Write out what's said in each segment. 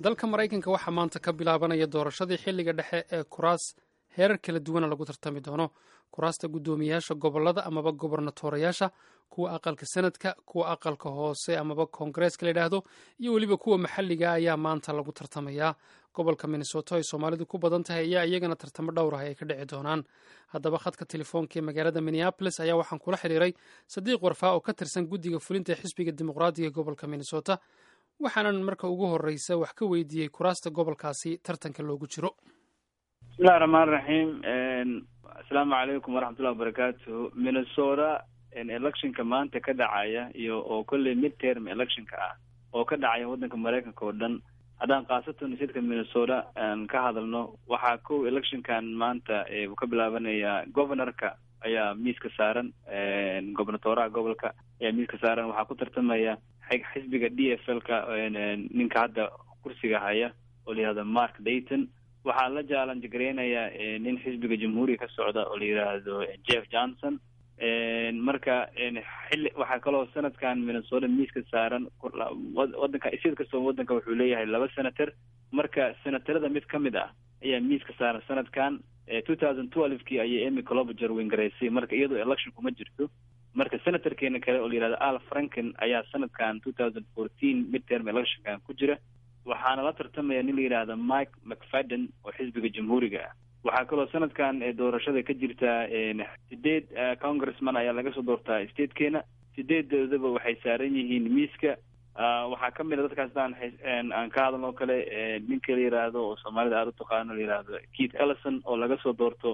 dalka maraykanka waxaa maanta ka bilaabanaya doorashadii xilliga dhexe ee kuraas heerar kala duwana lagu tartami doono kuraasta guddoomiyayaasha gobolada amaba gobernatorayaasha kuwa aqalka senadka kuwa aqalka hoose amaba koongareeska la yidhaahdo iyo weliba kuwa maxalliga ayaa maanta lagu tartamayaa gobolka minnesota ay soomaalidu ku badan tahay ayaa iyagana tartamo dhowr ah ay ka dhici doonaan haddaba khadka telefoonka ee magaalada minneabolis ayaa waxaan kula xiriiray sadiiq warfaa oo ka tirsan guddiga fulinta ee xisbiga dimuqraadiga ee gobolka minnesota waxaanan marka ugu horreysa wax ka weydiiyey kuraasta gobolkaasi tartanka loogu jiro bismillahi raxmaan raxiim asalaamu calaykum waraxmatullahi wabarakaatu minnesota electionka maanta ka dhacaya iyo oo kolley mid term electionka ah oo ka dhacaya waddanka maraykanka oo dhan haddaan khaasatan sidka minnesota aan ka hadalno waxaa kow electionkan maanta uu ka bilaabanayaa governorka ayaa miiska saaran gobernatoraha gobolka ayaa miiska saaran waxaa ku tartamaya xisbiga d f l ka ninka hadda kursiga haya oo la yihahdo mark dayton waxaa la jaalanj gareynayaa nin xisbiga jamhuuriga ka socda oo la yidhaahdo jeff johnson marka xilli waxaa kaloo sanadkan minnesota miiska saaran wadanka sid kastoo wadanka wuxuu leeyahay laba senator marka senatarada mid ka mid ah ayaa miiska saaran sanadkan two thousand twelve kii ayay emy clobager wingaraysay marka iyadoo election kuma jirto marka senatorkeena kale oo la yihahdo al franken ayaa sanadkan two thousand fourteen midterm electionkan ku jira waxaana la tartamaya nin la yidhaahdo mike mcfadden oo xisbiga jamhuuriga ah waxaa kaloo sanadkan doorashada ka jirtaa sideed congressman ayaa laga soo doortaa statekeena sideedoodaba waxay saaran yihiin miiska waxaa kamid a dadkaas daan aan ka hadalno kale ninka la yidhaahdo oo soomaalida aada u taqaano la yidhaahdo keith ellison oo laga soo doorto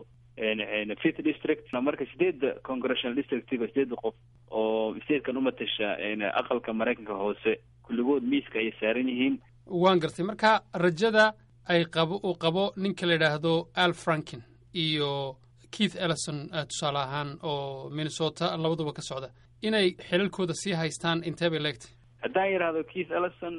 fifth district marka sideedda congressional districtiga sideedda qof oo statekan umatasha aqalka maraykanka hoose kulligood miiska ayay saaran yihiin waan gartay marka rajada ay qabo uu qabo ninka la yidhaahdo al franken iyo keith ellison tusaale ahaan oo minnesota labaduba ka socda inay xilalkooda sii haystaan intee bay leegtay haddaan yidhaahdo keith ellison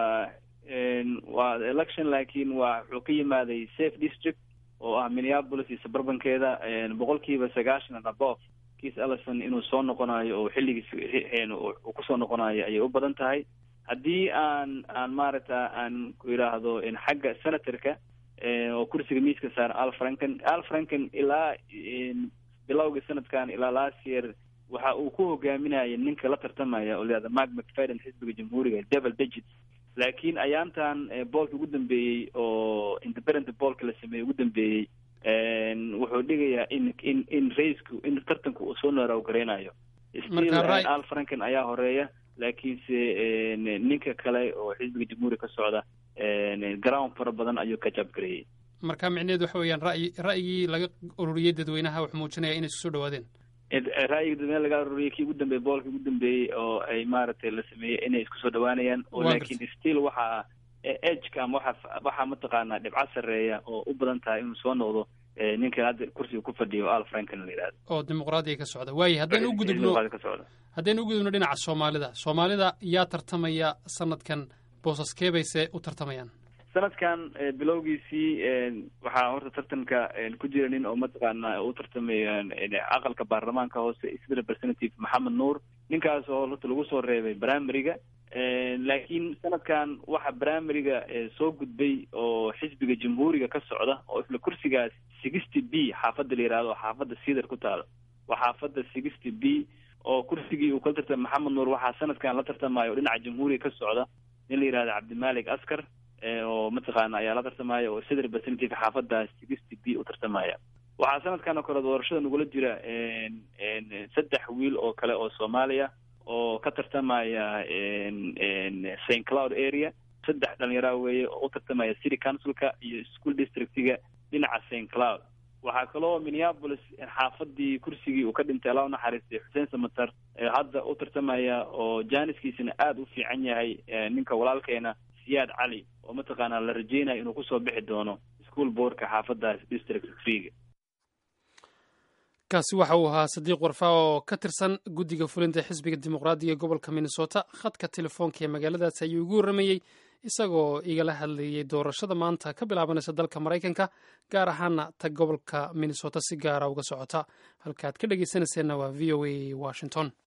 waa election laakiin waa wuxuu ka yimaaday safe district oo ah minneapolis iyo suburbankeeda boqol kiiba sagaashan and above keith ellison inuu soo noqonayo oo xilligiis uu kusoo noqonayo ayay u badan tahay haddii aan aan maaragta aan ku yidhaahdo xagga senatorka oo kursiga miiska saara al franken al franken ilaa bilowga sanadkan ilaa last year waxa uu ku hogaaminaya ninka la tartamaya oo layihahdo mark mcfadden xisbiga jamhuuriga devil digits laakiin ayaantan boolka ugu dambeeyey oo independent boolka la sameeyey ugu dambeeyey wuxuu dhigayaa in in in raisku in tartanka uu soo nooraaw gareynayo still al franken ayaa horeeya laakiinse ninka kale oo xisbiga jamhuuriga ka socda ground fara badan ayuu ka jabgareeyey marka micneheedu waxa weeyaan ra'yi ra'yigii laga ururiyey dadweynaha wuxuu muujinaya inay isku soo dhawaadeen ra'yiga dadweynaha laga ururiyey kii ugu dambeeyey boolkii ugu dambeeyey oo ay maaragtay la sameeyey inay isku soo dhawaanayaan oo laakiin still waxaa edgeka ama waxa waxaa mataqaanaa dhibco sarreeya oo u badan tahay inuu soo noqdo ninka hadda kursiga ku fadhiyo al franken la yidhahdo oo dimuqraadiga ka socda waaye haddaynu u gudubno haddaynu u gudubno dhinaca soomaalida soomaalida yaa tartamaya sanadkan boosaskee bayse u tartamayaan sanadkan bilowgiisii waxaa horta tartanka ku jira nin oo mataqaana u tartamaya aqalka baarlamaanka hoose sida representative maxamed nuur ninkaas oo horta lagu soo reebay primaryga laakiin sanadkan waxa primaryga soo gudbay oo xisbiga jamhuuriga ka socda oo isla kursigaas sixty b xaafadda la yihahdo oo xaafadda cedar ku taalo waa xaafadda sixty b oo kursigii uu kala tartamay maxamed nuur waxaa sanadkan la tartamayo oo dhinaca jamhuuriga ka socda nin la yihahdo cabdimalik askar oo mataqaana ayaa la tartamaya oo sida representative xaafaddaas sixty b u tartamaya waxaa sanadkan oo kale doorashada nagula jira saddex wiil oo kale oo soomaaliya oo ka tartamaya st cloud area saddex dhalinyara weeye oo u tartamaya city councilka iyo school districtiga dhinaca st cloud waxaa kaloo minneapolis xaafadii kursigii uu ka dhintay alla unaxariistay xuseen samatar hadda u tartamaya oo jaaniskiisana aada u fiican yahay ninka walaalkeena siyaad cali oo mataqaanaa la rajeynayo inuu kusoo bixi doono school boardka xaafadaas district freega kaasi waxa uu ahaa sadiiq warfaa oo ka tirsan guddiga fulinta xisbiga dimuqraadiga ee gobolka minnesota khadka telefoonka ee magaaladaas ayuu igu warramayey isagoo igala hadlayey doorashada maanta ka bilaabanaysa dalka maraykanka gaar ahaana ta gobolka minnesota si gaara uga socota halkaaad ka dhegeysanayseena waa v o a washington